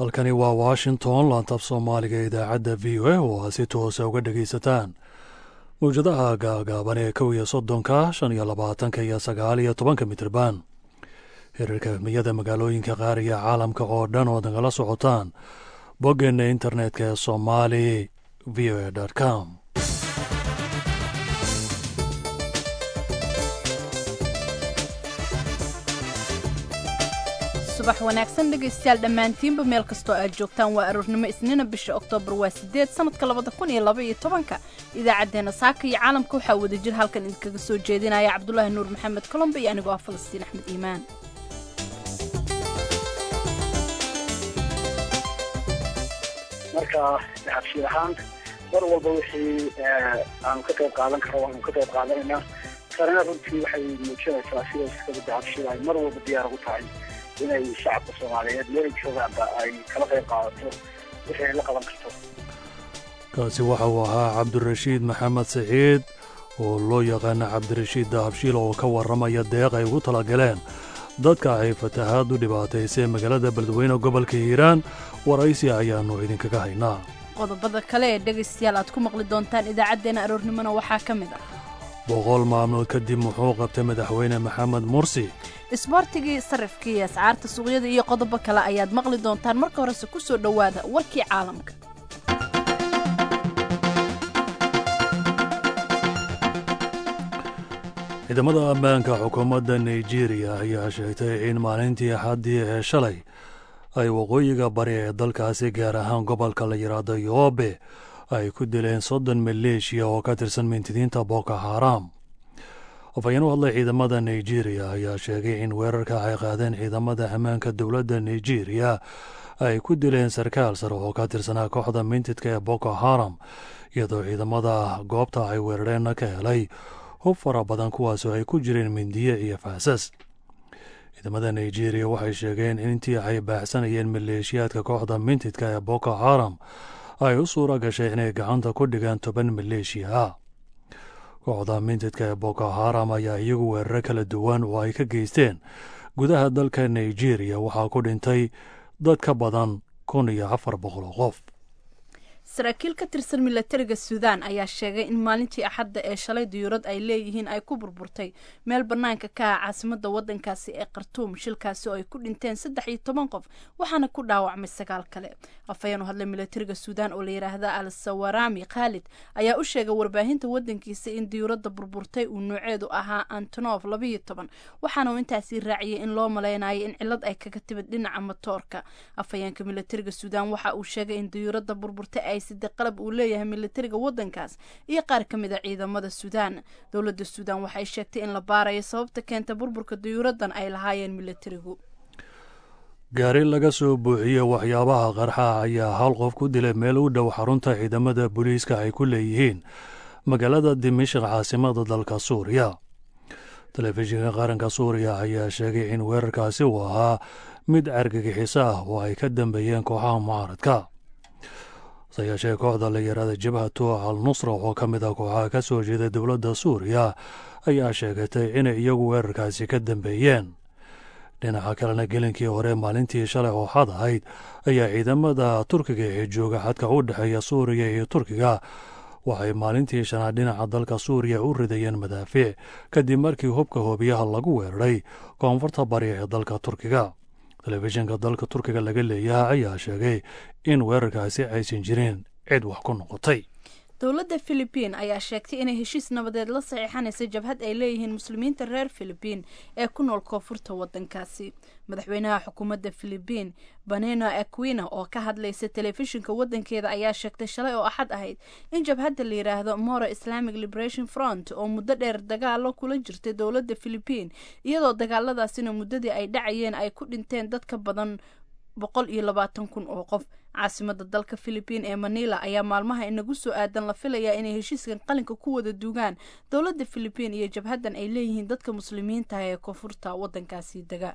halkani waa washington laantab soomaaliga idaacadda v o a oo aad si toosa uga dhegaysataan mawjadaha gaagaaban ee kow iyo soddonka shan iyo labaatanka iyo sagaal iyo tobanka mitirban hirarka himiyada magaalooyinka qaar iyo caalamka oo dhan ood nagala socotaan boggeenna internetka ee somali v o a com subax wanaagsan dhegaystayaal dhammaantiinba meel kastoo aad joogtaan waa aroornimo isniina bisha oktoobar waa sideed sanadka labada kun iyo laba iyo tobanka idaacaddeenna saaka iyo caalamka waxaa wada jir halkan idinkaga soo jeedinaya cabdulaahi nuur maxamed colombe iyo anigoo ah falastiin axmed iimaan marka xabshiir ahaan mar walba wixii aanu ka qayb qaadan karo waanu ka qayb qaadanaynaa tanina runtii waxay muujinaysaa sida iskabada xabshiir ay mar walba diyaar ugu tahay inay shacabka soomaaliyeed meelay joogaanba ay kala qayb qaadato wixii ay la qaban karto kaasi waxa uu ahaa cabdirashiid maxamed saciid oo loo yaqaana cabdirashiid dahabshiil oo ka warramaya deeq ay ugu talagaleen dadka ay fatahaad u dhibaataysay magaalada beledweyne gobolka hiiraan waraysi ayaannu idinkaga haynaa qodobada kale ee dhegaystayaal aad ku maqli doontaan idaacaddeenna aroornimona waxaa ka mid ah boqol maalmood kadib muxuu qabtay madaxweyne maxamed mursi isboortigii sarifkii iyo ascaarta suuqyada iyo qodobo kale ayaad maqli doontaan marka horese ku soo dhowaada warkii caalamka ciidamada ammaanka xukuumadda nigeriya ayaa sheegtay in maalintii axaddii ee shalay ay waqooyiga bari ee dalkaasi gaar ahaan gobolka la yidhaahdo yoobe ay ku dileen soddon maleeshiya oo ka tirsan mintidiinta boko haram afhayeen u hadlay ciidamada nigeriya ayaa sheegay in weerarka ay qaadeen ciidamada ammaanka dowladda nigeriya ay ku dileen sarkaal sare oo ka tirsanaa kooxda mintidka ee boko haram iyadoo ciidamada goobta ay weerareenna ka helay hub fara badan kuwaasoo ay ku jireen mindiye iyo faasas ciidamada nigeriya waxay sheegeen in intii ay baaxsanayeen maleeshiyaadka kooxda mintidka ee boko haram ay u suura gashay inay gacanta ku dhigaan toban maleeshiya ah kooxda mintidka ee boko haram ayaa iyagu weeraro kala duwan oo ay ka geysteen gudaha dalka nigeriya waxaa ku dhintay dad ka badan kun iyo afar boqol oo qof saraakiil ka tirsan milatariga suudaan ayaa sheegay in maalintii axadda ee shalay diyuurad ay leeyihiin ay ku burburtay meel bannaanka ka ah caasimada waddankaasi ee khartuum shilkaasi oo ay ku dhinteen saddex iyo toban qof waxaana ku dhaawacmay sagaal kale afhayeen u hadlay milatariga suudaan oo la yidhaahda al sawarami khaalid ayaa u sheegay warbaahinta waddankiisa in diyuuradda burburtay uu nooceedu ahaa antonof labayo toban waxaana uu intaasi raaciyay in loo malaynayo in cilad ay kaga timid dhinaca matoorka afhayeenka milatariga suudaan waxa uu sheegay in diyuuradda burburtay ay sida qalab uu leeyahay milatariga waddankaas iyo qaar ka mid a ciidamada suudaan dowladda suudaan waxay sheegtay in la baarayo sababta keenta burburka diyuuraddan ay lahaayeen milatarigu gaari laga soo buuxiyey waxyaabaha qarxa ayaa hal qof ku dilay meel u dhow xarunta ciidamada booliiska ay ku leeyihiin magaalada dimishk caasimada dalka suuriya telefishinka qaranka suuriya ayaa sheegay in weerarkaasi uu ahaa mid argagixiso ah oo ay ka dambeeyeen kooxaha mucaaradka hase yeeshee kooxda la yaraada jabhatu al nusra oo ka mid ah kooxaha ka soo jeeda dowladda suuriya ayaa sheegatay inay iyagu weerarkaasi ka dambeeyeen dhinaca kalena gelinkii hore maalintii shalay oo xad ahayd ayaa ciidamada turkiga ee jooga xadka u dhexeeya suuriya iyo turkiga waxay maalintii shanaad dhinaca dalka suuriya u ridayeen madaafiic kadib markii hubka hoobiyaha lagu weeraray koonfurta bari ee dalka turkiga telefishinka dalka turkiga laga leeyahay ayaa sheegay in weerarkaasi aysan jirin cid wax ku noqotay dowladda filibiin ayaa sheegtay inay heshiis nabadeed la saxiixanaysa jabhad ay leeyihiin muslimiinta reer filibiin ee ku nool koonfurta waddankaasi madaxweynaha xukuumadda filibiin baneno aquina oo ka hadlaysa telefishinka waddankeeda ayaa sheegtay shalay oo axad ahayd in jabhadda la yidhaahdo moro islamic liberation front oo muddo dheer dagaalo kula jirtay dowladda filibiin iyadoo dagaaladaasina muddadii ay dhacayeen ay ku dhinteen dad ka badan boqol iyo labaatan kun oo qof caasimada dalka filibiin ee manila ayaa maalmaha inagu soo aadan la filayaa inay heshiiskan qalinka ku wada duugaan dowladda filibiin iyo jabhaddan ay leeyihiin dadka muslimiintaah ee koonfurta waddankaasi dega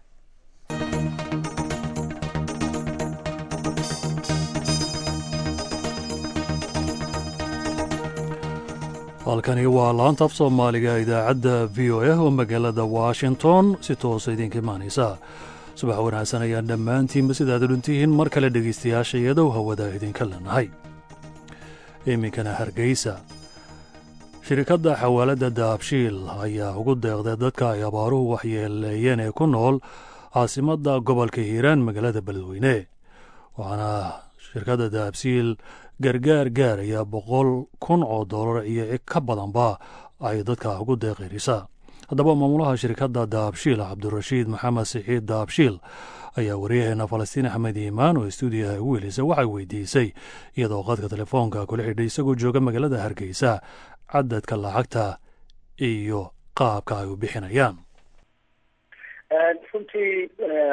halkani waa laanta af soomaaliga idaacadda v o a oo magaalada washington si toosa idinka imaanaysa subax wanaagsan ayaan dhammaantiinba sidaad dhuntihiin mar kale dhegaystayaasha iyadow hawada idinka leenahay iminkana hargeysa shirkadda xawaaladda daabshiil ayaa ugu deeqday dadka ay abaaruhu waxyeeleeyeen ee ku nool caasimadda gobolka hiiraan magaalada beledweyne waxaana shirkadda daabshiil gargaar gaaraya boqol kun oo dollar iyo ka badanba ay dadka ugu deeqirisa haddaba maamulaha shirkadda daabshiil cabdirashiid maxamed sixiid daabshiil ayaa waryaheena falastiin axmed iimaan oo stuudiyaha ugu helisa waxay weydiisay iyadoo qadka telefoonka kula xidhay isagoo jooga magaalada hargeysa cadadka lacagta iyo qaabka ay u bixinayaan runtii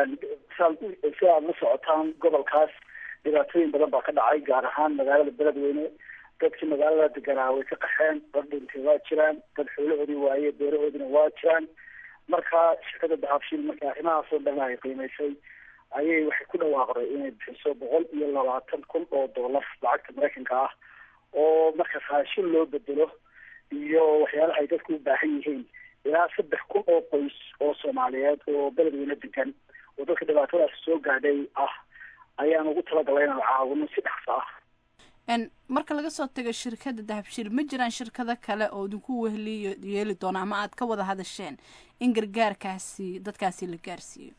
si aad la socotaan gobolkaas dhibaatooyin badan baa ka dhacay gaar ahaan magaalada beledweyne dadkii magaalada deganaa way ka qaxeen dad dhintay waa jiraan dad xoolahoodii waaye beerahoodina waa jiraan marka shirkada dahabshiil marka arrimahaasoo dhan ay qiimaysay ayay waxay ku dhawaaqday inay bixiso boqol iyo labaatan kun oo dollar lacagta maraykanka ah oo markaas raashin loo bedelo iyo waxyaalaha ay dadku u baahan yihiin ilaa saddex kun oo qoys oo soomaaliyeed oo beledweyne degan oo dadka dhibaatadaas soo gaadhay ah ayaan ugu talagalay inaan caawino si dhaqso ah marka laga soo tago shirkadda dahabshiil ma jiraan shirkado kale oo idinku wehli yeeli doona ama aad ka wada hadasheen in gargaarkaasi dadkaasi la gaarsiiyo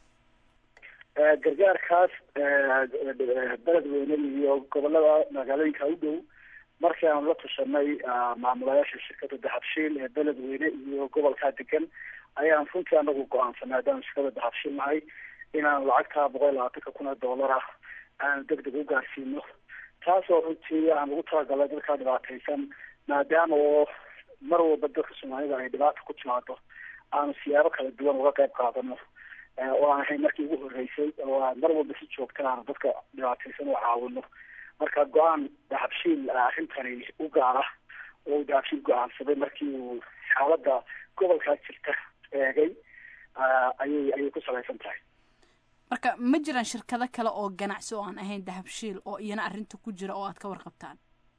gargaarkaas beledweyne iyo gobolada magaalooyinka u dhow markii aanu la tashanay maamulayaasha shirkadda dahabshiil ee beledweyne iyo gobolkaa degan ayaan runtii anagu go-aansanay haddaan shirkada dahabshiil nahay inaan lacagta boqol iyo labaatanka kun oo dollar ah aan deg deg u gaarsiino taasoo runtii aan ugu talagalay dadkaa dhibaataysan maadaama oo mar walba dadka soomaalida ay dhibaata ku timaado aanu siyaabo kala duwan uga qayb qaadano oo aan ahayn markii ugu horreysay oo aan mar walba si joogta aanu dadka dhibaataysan u caawino marka go-aan dahabshiil arrintani u gaara oo uu dahabshiil go-aansaday markii uu xaaladda gobolkaa jirta eegay ayay ayay ku salaysan tahay marka ma jiraan shirkado kale oo ganacsi oo aan ahayn dahabshiil oo iyana arrinta ku jira oo aad ka warqabtaan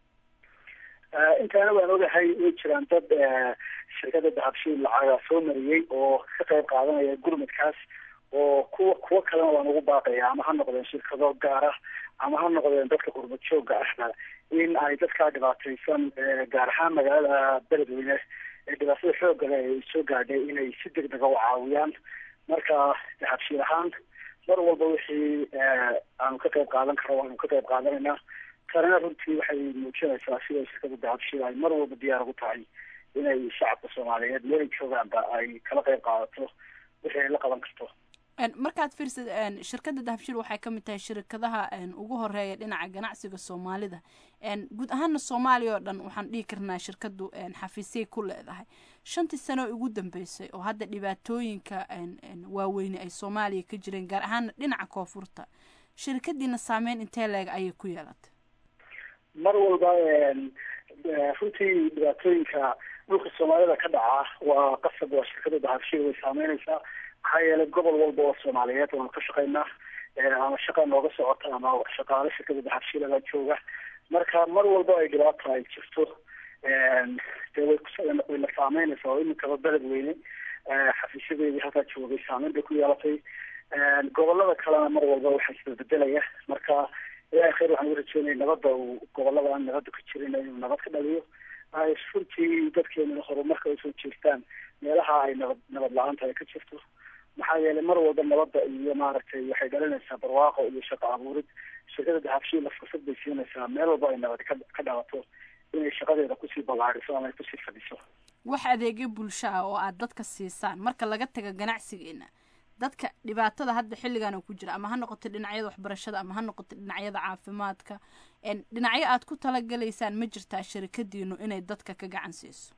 intaana waan ogahay way jiraan dad shirkada dahabshiil lacaga soo mariyey oo ka qayb qaadanaya gurmadkaas oo kuwa kuwo kalena waan ugu baaqaya ama ha noqdeen shirkado gaara ama ha noqdeen dadka qurbad jooga ahna in ay dadkaa dhibaataysan gaar ahaan magaalada beledweyne ee dhibaatada xoogale ay soo gaadhay inay si deg dega u caawiyaan marka dahabshiil ahaan mar walba wixii aanu ka qayb qaadan karo waanu ka qayb qaadanaynaa tanina runtii waxay muujinaysaa sida shirkada dahabshiil ay mar walba diyaar ugu tahay inay shacabka soomaaliyeed meelay joogaanba ay kala qayb qaadato wixii ay la qaban karto markaad fiirsid shirkadda dahabshiil waxay ka mid tahay shirkadaha ugu horeeya dhinaca ganacsiga soomaalida guud ahaana soomaaliya oo dhan waxaan dhihi karnaa shirkaddu xafiisyay ku leedahay shantii sano ugu dambeysay oo hadda dhibaatooyinka waaweyne ay soomaaliya ka jireen gaar ahaana dhinaca koonfurta shirkadiina saameyn intee leeg ayay ku yeelatay mar walba runtii dhibaatooyinka dhulka soomaalida ka dhaca waa qasab waa shirkada dahabshiil way saameynaysaa maxaa yeelay gobol walba oo soomaaliyeed waanu ka shaqaynaa ama shaqa nooga socota ama shaqaale shirkada dahabshiilabaa jooga marka mar walba ay dhibaata ay jirto dee way way la saameynaysaa oo iminkaba beledweyne xafiisyadeedii halkaa joogay saameyn bay ku yeelatay gobolada kalena mar walba waxaa isbedbedelaya marka ilahay khayr waxaan u rajeynaya nabadda uu gobolada aan nabadda ka jirin inuu nabad ka dhaliyo ay runtii dadkeenuna horumarka usoo jeestaan meelaha ay nabad nabad la-aanta ay ka jirto maxaa yeelay mar walba nabadda iyo maaragtay waxay dhalinaysaa barwaaqo iyo shaqo abuurid shirkada dahabshiila fursad bay siinaysaa meel walba ay nabad ka ka dhalato inay shaqadeeda kusii ballaariso ama ay kusii fadhiso wax adeegyo bulsho ah oo aad dadka siisaan marka laga taga ganacsigeena dadka dhibaatada hadda xilligan ku jira ama ha noqoto dhinacyada waxbarashada ama ha noqoto dhinacyada caafimaadka dhinacyo aad ku talagalaysaan ma jirtaa shirikadiinu inay dadka ka gacan siiso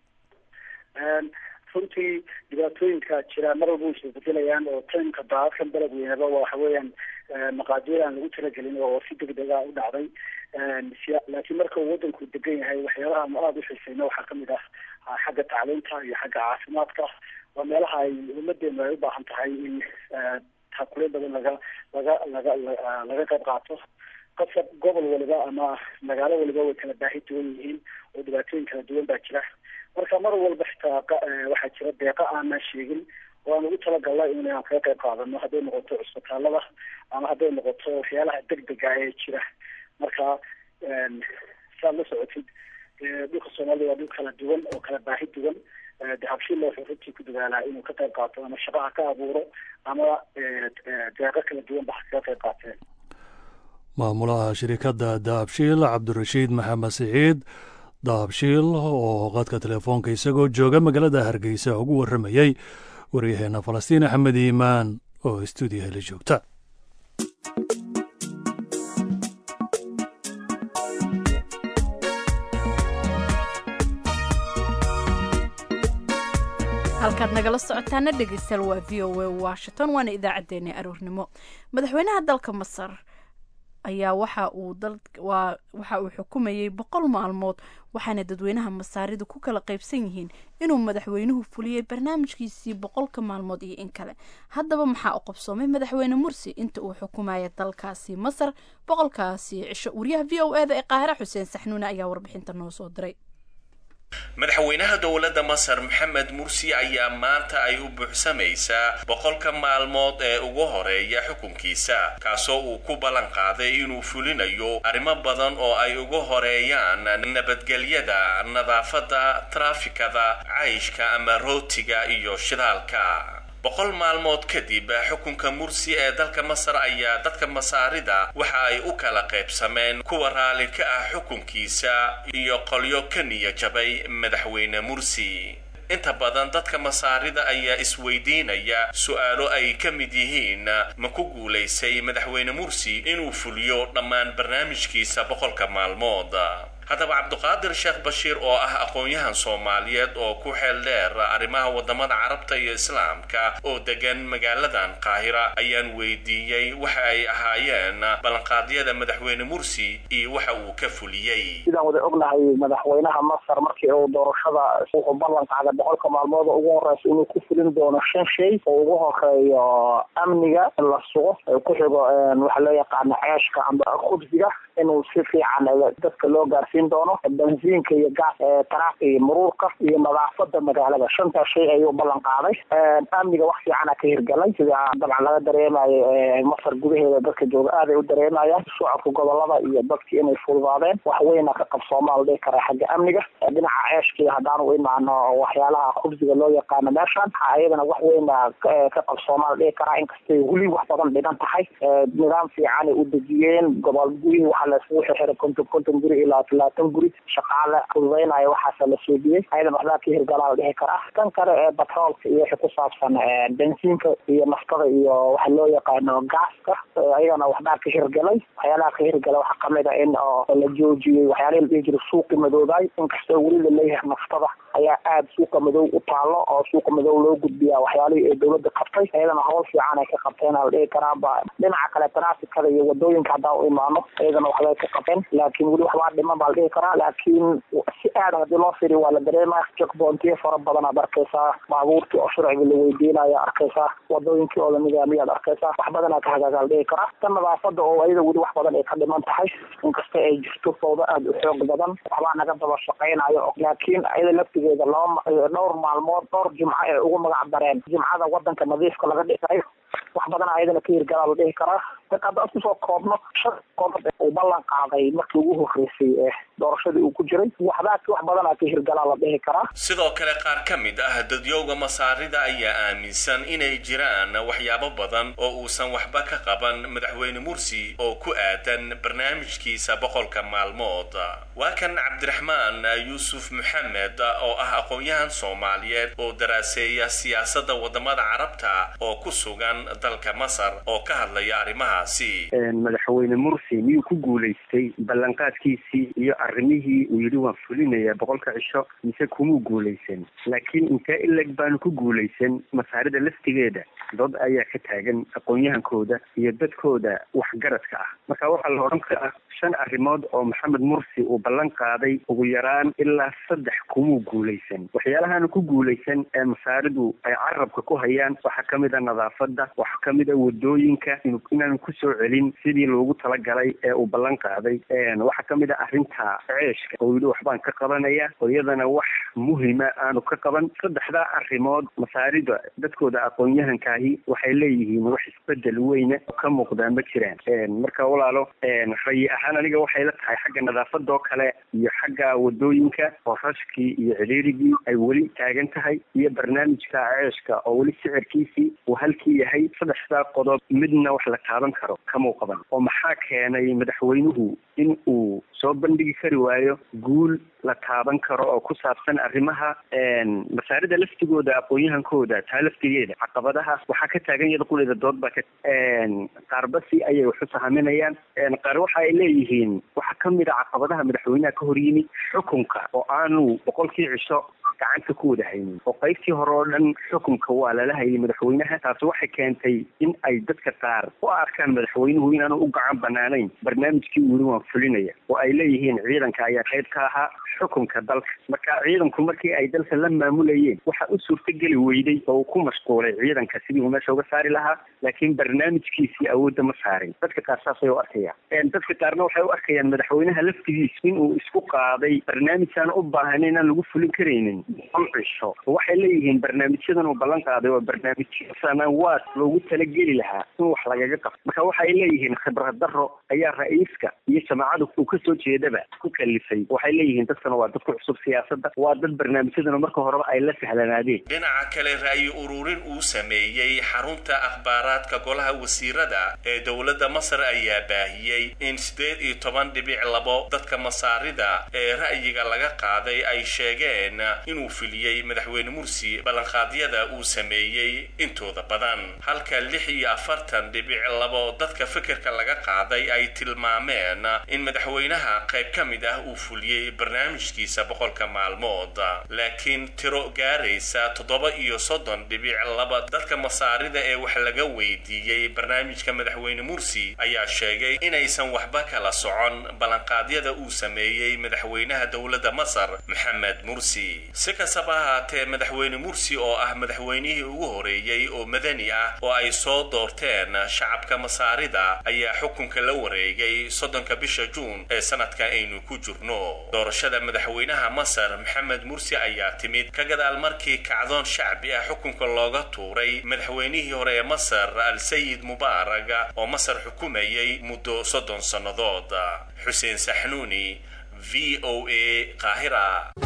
runtii dhibaatooyinka jira mar walba way isbedelayaan oo taymka daadadkan beledweyneba waxa weeyaan maqaadiir aan lagu talagelin oo si degdega u dhacday laakiin marka uu wadanku degan yahay waxyaalaha anu aada u xiisayno waxaa kamid ah xagga tacliinta iyo xagga caafimaadka waa meelaha ay ummadeenu ay u baahan tahay in taakule badan laga laga laga laga qayb qaato qasab gobol waliba ama magaalo waliba way kala baahi duwan yihiin oo dhibaatooyin kala duwan baa jira marka mar walba xitaa waxaa jira deeqa aanan sheegin waan ugu talagalnay inaan kaga qayb qaadano hadday noqoto cusbitaalada ama hadday noqoto waxyaalaha degdega ee jira marka saad la socotid dhulka soomaalida waa dhul kala duwan oo kala baahi duwan dahabshiilla wuxuu runtii ku dadaalaa inuu ka qayb qaato ama shaqaha ka abuuro ama deeqo kala duwan ba kaga qayb qaateen maamulaha shirikadda dahabshiil cabdirashiid maxamed siciid dahabshiil oo qadka telefoonka isagoo jooga magaalada hargeysa ugu warramayey waryaheena falastiin axmed iimaan oo stuudiyaha la joogta halkaad nagala socotaana dhegeystayaal waa v o a washington waana idaacaddeenii aroornimo madaxweynaha dalka masar ayaa waxa uu waxa uu xukumayey boqol maalmood waxaana dadweynaha masaaridu ku kala qaybsan yihiin inuu madaxweynuhu fuliyey barnaamijkiisii boqolka maalmood iyo in kale haddaba maxaa u qabsoomay madaxweyne mursi inta uu xukumaya dalkaasi masar boqolkaasi cisho wariyaha v o eda ee qaahira xuseen saxnuune ayaa warbixinta noo soo diray madaxweynaha dowladda masar maxamed mursi ayaa maanta ay u buuxsamaysaa boqolka maalmood ee ugu horeeya xukunkiisa kaasoo uu ku ballan qaaday inuu fulinayo arrimo badan oo ay ugu horeeyaan nabadgelyada nadaafadda traafikada cayshka ama rootiga iyo shidaalka boqol maalmood kadib xukunka mursi ee dalka masar ayaa dadka masaarida waxa ay u kala qaybsameen kuwa raalli ka ah xukunkiisa iyo qolyo ka niya jabay madaxweyne mursi inta badan dadka masaarida ayaa isweydiinaya su-aalo ay ka mid yihiin ma ku guulaysay madaxweyne mursi inuu fuliyo dhammaan barnaamijkiisa boqolka maalmood haddaba cabduqaadir sheekh bashiir oo ah aqoon-yahan soomaaliyeed oo ku xeel dheer arrimaha wadamada carabta iyo islaamka oo degan magaaladan qaahira ayaan weydiiyey waxa ay ahaayeen ballanqaadyada madaxweyne mursi iyo waxa uu ka fuliyey sidaan wada ognahay madaxweynaha masar markii uu doorashada wuxuu ballan qaaday boqolka maalmood ugu horeysa inuu ku fulin doono shan shay oo ugu horeeyo amniga in la sugo ku xigo waxa loo yaqaano ceeshka amba khubsiga inuu si fiican dadka loo gaarsiin doono bensiinka iyo gaas taraafka iyo muruurka iyo nadaafada magaalada shantaa shay ayuu ballan qaaday amniga wax fiicana ka hirgalay sida dabcan laga dareemayo masar gudaheeda dadka jooga aaday u dareemayaan socodka gobolada iyo dadki inay fududaadeen wax weyna ka qabsoomaa la dhihi karaa xagga amniga dhinaca ceeshkii haddaanu imaano waxyaalaha khubsiga loo yaqaano meeshan ayadana wax weyna ka qabsoomaa la dhihi karaa inkastay weli wax badan dhigan tahay nidaam fiicanay u dejiyeen gobol gurihii waxaa laisugu xirxiray konton konton guri ilaa talaatan guri shaqaale fududeynaya waxaasa la soodiyey ayadan waxbaa ka hirgalaa la dhihi karaa kan kale ee batroolka iyo wixii ku saabsan bensiinka iyo naftada iyo waxa loo yaqaano gaaska ayagana waxbaa ka hirgalay waxyaalaha ka hirgala waxaa kamid a in la joojiyey waxyaalihi la dhihi jiray suuqi madoobaay inkastoo weli laleeyahay naftada ayaa aada suuqa madow u taalo oo suuqa madow loo gudbiyaa waxyaalihii ay dowladda qabtay ayadana hawl fiican ay ka qabteen la dhihi karaaba dhinaca kale traafikada iyo wadooyinka haddaan u imaano ayadana waxbay ka qabeen laakiin weli waxbaa dhiman baa la dhihi karaa laakiin si aada haddii loo firiyo waa la dareemaya jakboontiyo fara badan aad arkaysaa baabuurtii oo sharciga la weydiinaya arkaysaa wadooyinkii oo la nidaamiyaad arkaysaa wax badanaa ka hagaaga la dhihi karaa tan nadaafada oo ayada weli wax badan ay ka dhiman tahay inkasta ay jirto fawdo aada u xoog badan waxbaa naga daba shaqaynayo laakiin ayada laftigeeda laba dhowr maalmood dhowr jimco ee ugu magac dareen jimcada wadanka nadiifka laga dhigayo wax badan ayadana ka hirgalaa la dhihi karaa hadda isku soo koobno shan qodob uu ballan qaaday markii ugu horreysay ee doorashadii uu ku jiray waxbaa wax badanaa ka hirgalaa la dhihi karaa sidoo kale qaar ka mid ah dadyowga masaarida ayaa aaminsan inay jiraan waxyaabo badan oo uusan waxba ka qaban madaxweyne mursi oo ku aadan barnaamijkiisa boqolka maalmood waa kan cabdiraxmaan yuusuf maxamed oo ah aqoon-yahan soomaaliyeed oo daraaseeya siyaasadda wadamada carabta oo ku sugan dalka masar oo ka hadlaya arrimahaasi madaxweyne mursi miyuu ku guulaystay ballanqaadkiisii iyo arrimihii uu yidhi waan fulinayaa boqolka cisho mise kumuu guulaysan laakiin intee ileg baanu ku guulaysan masaarida laftigeeda dad ayaa ka taagan aqoon-yahankooda iyo dadkooda waxgaradka ah marka waxaa la odhan karaa shan arrimood oo maxamed mursi uu ballan qaaday ugu yaraan ilaa saddex kumuu guulaysan waxyaalahaanu ku guulaysan ee masaaridu ay carabka ku hayaan waxaa kamid a nadaafada ah waxaa kamid a wadooyinka inaanu kusoo celin sidii loogu talagalay ee uu ballan qaaday waxaa kamid a arrinta ceeshka oo yidhi waxbaan ka qabanaya oo iyadana wax muhima aanu ka qaban saddexdaa arrimood masaarida dadkooda aqoon-yahankaahi waxay leeyihiin wax isbedel weyne oo ka muuqdaa ma jiraan marka walaalo rayi ahaan aniga waxay la tahay xagga nadaafadoo kale iyo xagga wadooyinka oo rashkii iyo ciriirigii ay weli taagan tahay iyo barnaamijka ceeshka oo weli sicirkiisii uu halkii yahay saddexdaa qodob midna wax la taaban karo kamuu qaban oo maxaa keenay madaxweynuhu in uu soo bandhigi kari waayo guul la taaban karo oo ku saabsan arrimaha masaarida laftigooda aqoon-yahankooda taa laftigeeda caqabadaha waxaa ka taagan iyada quleeda dood baa ka qaarbasi ayay wax u sahaminayaan qaar waxa ay leeyihiin waxaa kamid a caqabadaha madaxweynaha ka hor yimid xukunka oo aanu boqolkii cisho gacanta ku wada haynin oo qaybtii hore oo dhan xukunka waa lala hayay madaxweynaha taasi waxay keentay in ay dadka qaar u arkaan madaxweynuhu inaanu u gacan banaanayn barnaamijkii weli waan fulinaya oo ay leeyihiin ciidanka ayaa qayb ka ahaa xukunka dalka marka ciidanku markii ay dalka la maamulayeen waxa u suurtageli weyday oo uu ku mashquulay ciidanka sidii uu meesha uga saari lahaa laakiin barnaamijkiisii awoodda ma saarin dadka qaar saasay u arkayaan dadka qaarna waxay u arkayaan madaxweynaha laftigiis in uu isku qaaday barnaamijaan u baahnayn inaan lagu fulin karaynin boqol cisho waxay leeyihiin barnaamijyadan uu ballan qaaday waa barnaamijyo sanawaad loogu talageli lahaa in wax lagaga qabto marka waxay leeyihiin khibrad daro ayaa ra-iiska iyo jamaacada uu kasoo jeedaba ku kalifay waxay leeyihiin dadkana waa dad ku cusub siyaasadda waa dad barnaamijyadana marka horeba ay la sahlanaadeen dhinaca kale ra'yi ururin uu sameeyey xarunta akhbaaraadka golaha wasiirada ee dowladda masar ayaa baahiyey in siddeed iyo toban dhibic labo dadka masaarida ee ra'yiga laga qaaday ay sheegeen inuu filiyey madaxweyne mursi ballanqaadyada uu sameeyey intooda badan halka lix iyo afartan dhibic labo dadka fikirka laga qaaday ay tilmaameen in madaxweynaha qayb ka mid ah uu fuliyey barnaamijkiisa boqolka maalmood laakiin tiro gaaraysa toddoba iyo soddon dhibic laba dadka masaarida ee wax laga weydiiyey barnaamijka madaxweyne mursi ayaa sheegay inaysan waxba kala socon ballanqaadyada uu sameeyey madaxweynaha dowladda masar maxamed mursi si kastaba ahaatee madaxweyne mursi oo ah madaxweynihii ugu horeeyey oo madani ah oo ay soo doorteen shacabka masaarida ayaa xukunka la wareegay soddonka bisha juun ee sanadka aynu ku jirno doorashada madaxweynaha masar maxamed mursi ayaa timid ka gadaal markii kacdoon shacbi ah xukunka looga tuuray madaxweynihii hore ee masar al-sayid mubaarag oo masar xukumayay muddo soddon sannadood xuseen saxnuuni v o a qaahira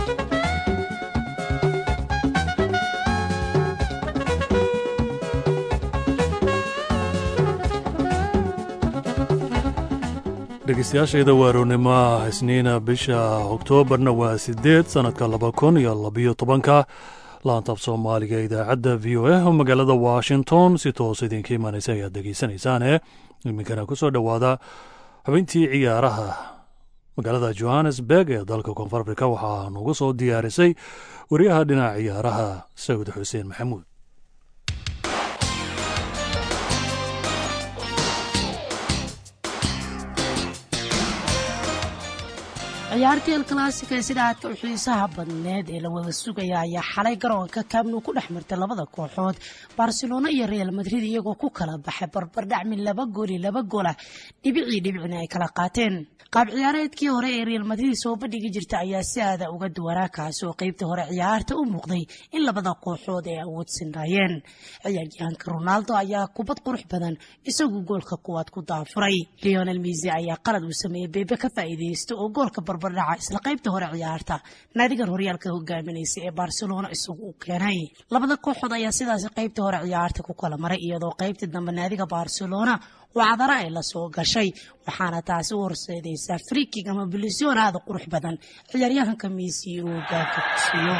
dhegeystayaashayda waarownimo isniina bisha oktoobarna waa sideed sannadka laba kun iyo labiyo tobanka laantab soomaaliga idaacadda v o a oo magaalada washington si toos idinka imaanaysa ayaad dhegeysanaysaane iminkana ku soo dhowaada xubintii ciyaaraha magaalada johannesburg ee dalka koonfur afrika waxaa nugu soo diyaarisay wariyaha dhinaca ciyaaraha sawid xuseen maxamuud ciyaartii el classica ee sida aadka u xiisaha badneed ee la wada sugaya ayaa xalay garoonka kaabnu ku dhex martay labada kooxood barcelona iyo real madrid iyagoo ku kala baxay barbardhac min laba gool iyo laba goolah dhibicii dhibicina ay kala qaateen qaab ciyaareedkii hore ee real madrid soo bandhigi jirta ayaa si aada uga duwanaa kaasi oo qeybtii hore ciyaarta u muuqday in labada kooxood ay awood sinraayeen ciyaaryahanka ronaldo ayaa kubad qurux badan isagu goolka kuwaad ku daafuray leonel misi ayaa qalad uu sameeyey beebe ka faa'iideysta oo goolka barbardhaca isla qaybta hore ciyaarta naadigan horyaalka hogaaminaysa ee barcelona isagu u keenay labada kooxood ayaa sidaasi qaybta hore ciyaarta ku kala maray iyadoo qaybtii dambe naadiga barcelona wacdara ay la soo gashay waxaana taasi u horseedaysaa frikig ama bilision aada qurux badan ciyaaryahanka miisi inuu hogaanka ku siiyo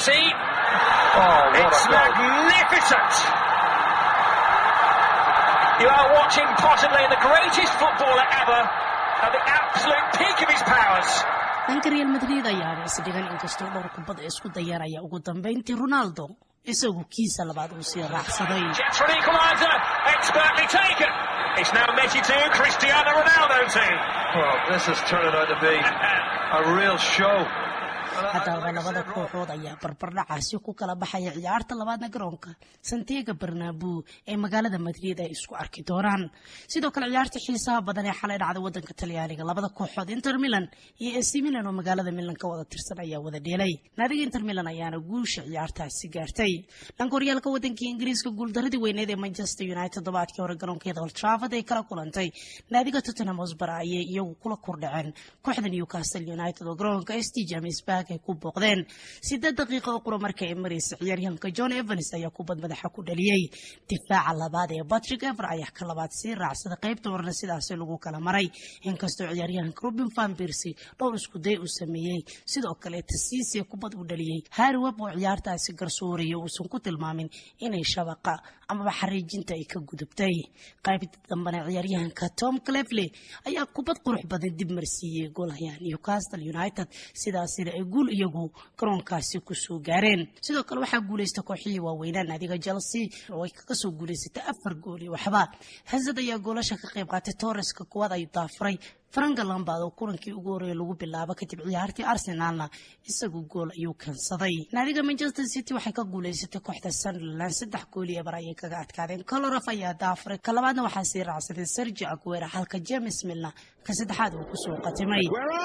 You are watching possibly the greatest footballer ever at the absolute peak of his powers. dhanka real madrid ayaaba isdhigan inkastoo dhowr kubad ay isku dayaan ayaa ugu dambayntii ronaldo isagu kiisa labaad uu sii raacsaday Chance for an equaliser, expertly taken. It's now Messi 2, Cristiano Ronaldo 2. Well, this is turning out to be a real show. haddaba labada kooxood ayaa barbardhacaasi ku kala baxaya ciyaarta labaadna garoonka santiago barnabu ee magaalada madrid ay isku arki doonaan sidoo kale ciyaarta xiisaha badan ee xalay dhacday wadanka talyaaniga labada kooxood inter milan iyo ac milan oo magaalada milan ka wada tirsan ayaa wada dheelay naadiga inter milan ayaana guusha ciyaartaasi gaartay dhanka horyaalka wadanka ingiriiska guuldaradii weyneed ee manchester united toddobaadkii hore garoonkeeda old trafford ay kala kulantay naadiga tottenham hotspur ayay iyagu kula kordhaceen kooxda newcastle united oo garoonka st james park ay ku booqdeen sideed daqiiqa oo qura marka ay maraysa ciyaaryahanka john evans ayaa kubad madaxa ku dhaliyey difaaca labaad ee patrick ever ayaa ka labaad sii raacsada qaybta horena sidaasi lagu kala maray inkastoo ciyaaryahanka robin van percy dhowr iskuday uu sameeyey sidoo kale tasiisiya kubad u dhaliyey harry web oo ciyaartaasi garsooraya uusan ku tilmaamin inay shabaqa amaba xariijinta ay ka gudubtay qaybta dambena ciyaaryahanka tom clefley ayaa kubad qurux badan dib marsiiyey goolahayaa newcastle united sidaasina ay guul iyagu garoonkaasi kusoo gaareen sidoo kale waxaa guuleysta kooxihii waaweynaa naadiga chelsea oo ay kaga soo guuleysatay afar gool iyo waxba hazad ayaa goolasha ka qayb qaatay torreska kuwaad ay daafuray franka lambad oo kulankii ugu horreeya lagu bilaabo kadib ciyaartii arsenaalna isagu gool ayuu keensaday naadiga manchester city waxay ka guuleysatay kooxda sunderland saddex gool iyo bar ayay kaga adkaadeen colorof ayaa daafuray ka labaadna waxaa sii raacsaday sergi aguera halka james milna ka saddexaad uu kusoo qatimay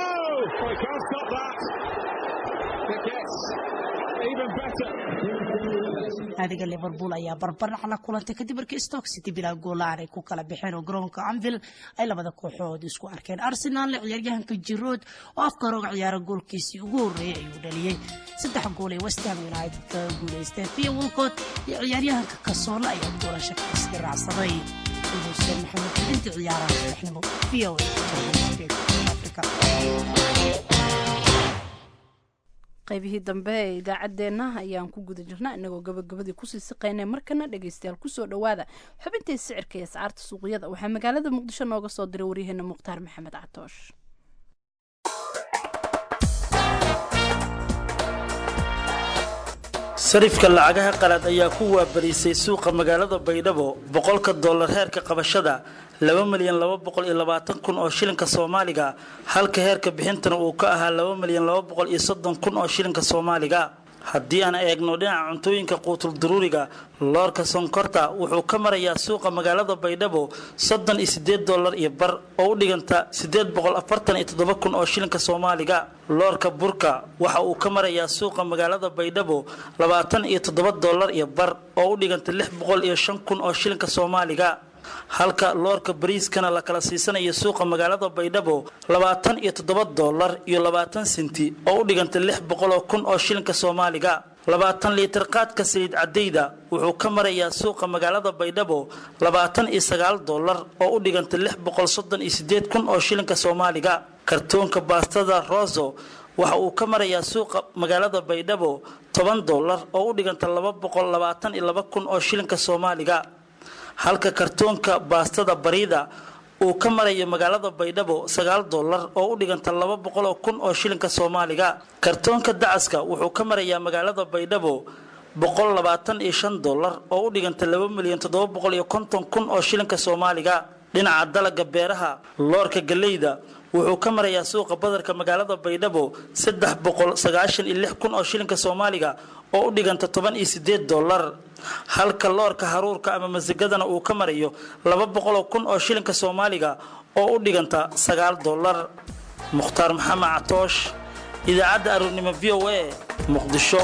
naadiga liverpool ayaa barbardhac la kulantay kadib markii stock city bilaa goolaan ay ku kala baxeen oo garoonka anvil ay labada kooxood isku arkeen arsenaalna ciyaaryahanka jirood oo afka hore uga ciyaara goolkiisii ugu horreeyey ayuu dhaliyey saddex gool ee westham united kaga guuleysteen pia wolcott iyo ciyaaryahanka kasoole ayaa goolasha kaisga raacsaday xuseen maxamed xudinta ciyaaraha saddexnimo v o africa qaybihii dambe ee idaacaddeenna ayaan ku guda jirnaa inagoo gabagabadii kusii siqaynay markana dhegaystayaal kusoo dhowaada xubintii sicirka iyo ascaarta suuqyada waxaa magaalada muqdisho nooga soo diray waryaheena mukhtaar maxamed catoosh sarifka lacagaha qalaad ayaa ku waabarisay suuqa magaalada baydhabo boqolka dollar heerka qabashada laba milyan laba boqol iyo labaatan kun oo shilinka soomaaliga halka heerka bixintana uu ka ahaa laba milyan laba boqol iyo soddon kun oo shilinka soomaaliga haddii aan eegno dhinaca cuntooyinka quutul duruuriga loorka sonkorta wuxuu ka marayaa suuqa magaalada baydhabo soddon iyo sideed dollar iyo bar oo u dhiganta sideed boqol afartan iyo toddoba kun oo shilinka soomaaliga loorka burka waxa uu ka marayaa suuqa magaalada baydhabo labaatan iyo toddoba dollar iyo bar oo u dhiganta lix boqol iyo shan kun oo shilinka soomaaliga halka loorka bariiskana la kala siisanayo suuqa magaalada baydhabo labaatan iyo toddoba dollar iyo labaatan senti oo u dhiganta lix boqoloo kun oo shilinka soomaaliga labaatan liitar qaadka saliid cadayda wuxuu ka marayaa suuqa magaalada baydhabo labaatan iyo sagaal dollar oo u dhiganta lix boqol soddon iyo sideed kun oo shilinka soomaaliga kartoonka baastada roso waxa uu ka marayaa suuqa magaalada baydhabo toban dollar oo u dhiganta laba boqol labaatan iyo laba kun oo shilinka soomaaliga halka kartoonka baastada bariida uu ka marayo magaalada baydhabo sagaal dollar oo u dhiganta laba boqoloo kun oo shilinka soomaaliga kartoonka dacaska wuxuu ka marayaa magaalada baydhabo boqol labaatan iyo shan dollar oo u dhiganta laba milyan toddoba boqol iyo konton kun oo shilinka soomaaliga dhinaca dalaga beeraha loorka galeyda wuxuu ka marayaa suuqa badarka magaalada baydhabo saddex boqol sagaashan iyo lix kun oo shilinka soomaaliga oo u dhiganta toban iyo sideed dollar halka loorka haruurka ama masigadana uu ka marayo laba boqoloo kun oo shilinka soomaaliga oo u dhiganta sagaal dollar mukhtaar maxamed catoosh idaacadda aroornimo v o a muqdisho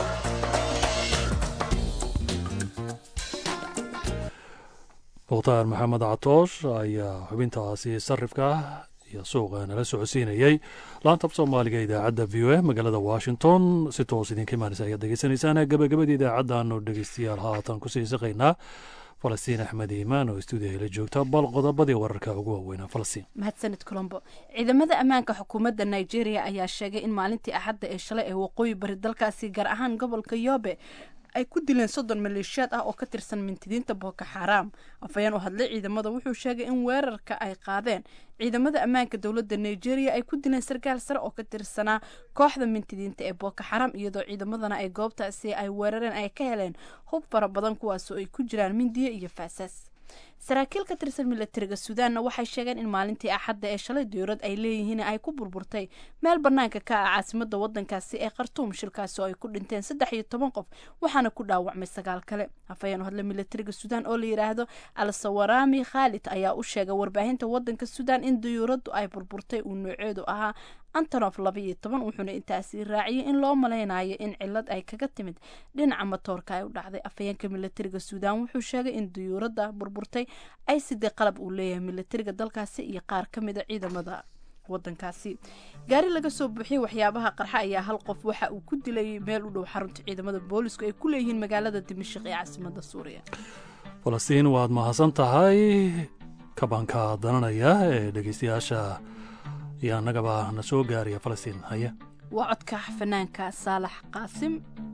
mukhtaar maxamed catoosh ayaa xubintaasi sarifka iyo suuqa nala socodsiinayay laantab soomaaliga idaacadda v o a magaalada washington si toos idinka imaanaysa ayaad degeysanaysaan gabagabada idaacaddaanu dhegeystayaal haatan kusii saqaynaa falastiin axmed iimaan oo stuudiyaha la joogta bal qodobadii wararka ugu waaweynaa falastiin mahadsanid colombo ciidamada ammaanka xukuumadda nigeria ayaa sheegay in maalintii axadda ee shalay ee waqooyi bari dalkaasi gaar ahaan gobolka yoobe ay ku dileen soddon maleeshiyaad ah oo ka tirsan mintidiinta booko xaaraam afhayeen u hadlay ciidamada wuxuu sheegay in weerarka ay qaadeen ciidamada ammaanka dowladda nigeria ay ku dileen sarkaal sare oo ka tirsanaa kooxda mintidiinta ee booko xaram iyadoo ciidamadana ay goobtaasi ay weerareen ay ka heleen hub fara badan kuwaasoo ay ku jiraan mindiye iyo faasaas saraakiil ka tirsan milatariga suudaanna waxay sheegeen in maalintii axadda ee shalay diyuurad ay leeyihiin ay ku burburtay meel banaanka ka ah caasimada wadankaasi ee khartuum shilkaasi oo ay ku dhinteen saddex iyo toban qof waxaana ku dhaawacmay sagaal kale afhayeen hadle milatariga suudaan oo la yidhaahdo al sawarami khaalid ayaa u sheegay warbaahinta wadanka suudaan in diyuuraddu ay burburtay uu nooceedu ahaa antonof laba iyo toban wuxuuna intaasi raaciyay in loo malaynayo in cilad ay kaga timid dhinaca matoorka ay u dhacday afhayeenka milatariga suudaan wuxuu sheegay in diyuuradda burburtay ay sidee qalab uu leeyahay milatariga dalkaasi iyo qaar ka mida ciidamada wadankaasi gaari laga soo buuxiyey waxyaabaha qarxa ayaa hal qof waxa uu ku dilay meel u dhow xarunta ciidamada boolisku ay ku leeyihiin magaalada dimashik ee caasimada suuriya falastiin waad mahadsan tahay kabanka dananaya ee dhegeystayaasha iyo annagaba na soo gaaraya falastiin haya waa codka fanaanka saalax qaasim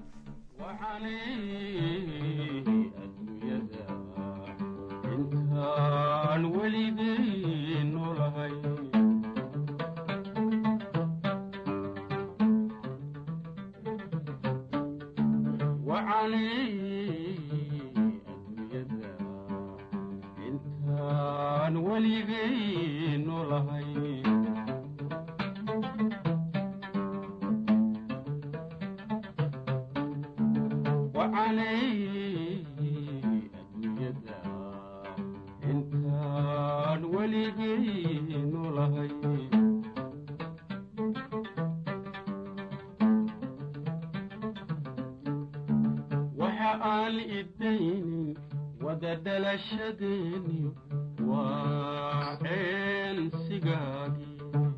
intaan weligay nolahay adduunyada intaan weligay nolahay adduunyada intaan weligay nolahay waxa aan idaynin wada dhalashadeeni waa ceensigaagii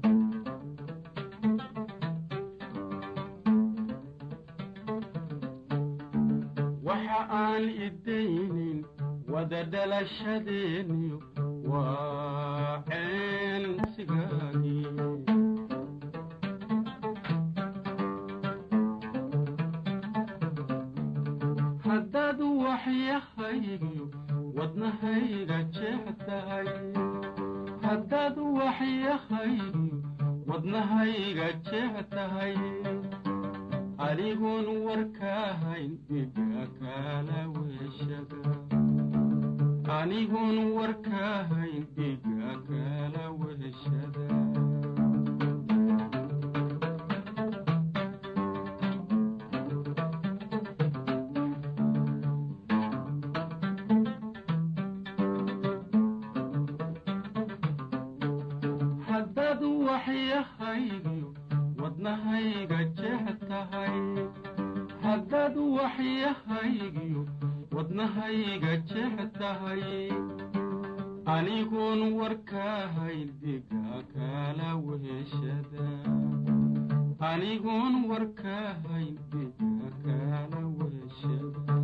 waxa aan idaynin wada dhalashadeeni waa ceensigaagii haddaad waxyahaygiyo wadnahayga jeex tahay haddaad waxyahaygiyo wadnahayga jeex tahay anigoon warkaahayn dhiga kala weeshada anigoon warkaahayn dhiga kala weeshada haddaad waxyahaygiyo wadnahayga jeex tahay haddaad waxyahaygiyo wadnahayga jeex tahay anigoon warkaahayn dhiga kala weeshada anigoon warkaahayn dhiga kala weeshada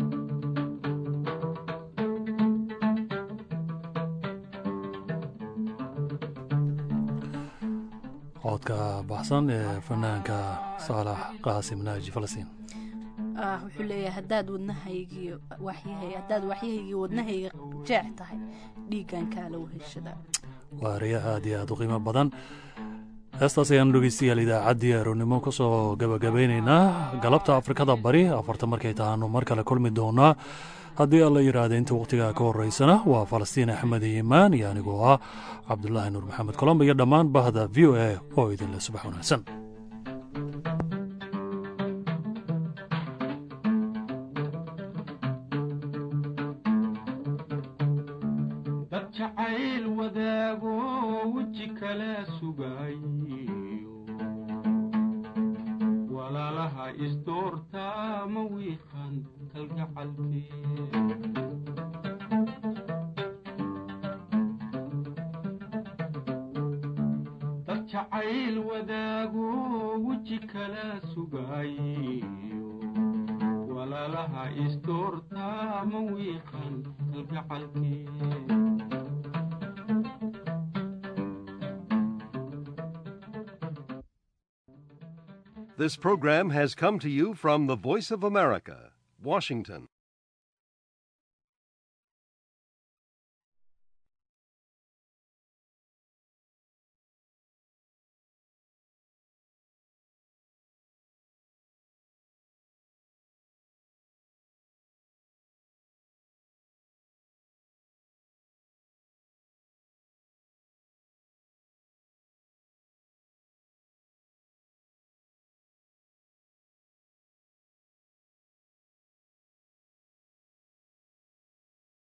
codka baxsan ee fanaanka saalax qaasim naaji falastiin ah wuxuu leeyahay haddaad wadnahaygiyo waxyahay haddaad waxyahaygiyo wadnahayga jeex tahay dhiiggan kaala weheshada waa ereya aad iyo aad u qiimo badan heestaas ayaanu dhegeystayaal idaacaddii aroonnimo ka soo gabagabeynaynaa galabta afrikada bari afarta markay tahaanu mar kale kulmi doonaa haddii alla yidhaahda inta wakhtigaa ka horeysana waa falastiin axmed iimaan iyo anigoo ah cabdulaahi nuur maxamed colomb iyo dhammaan bahda v o a oo idinle subax wanaagsan dad jacayl wadaago weji kala sugayo walaalaha isdoortaa ma wiiqan kalgacalkee dad jacayl wadaago weji kala sugayo walaalaha isdoortaa ma wiiqan kalgacalkee This program has come to you from the Voice of America, Washington.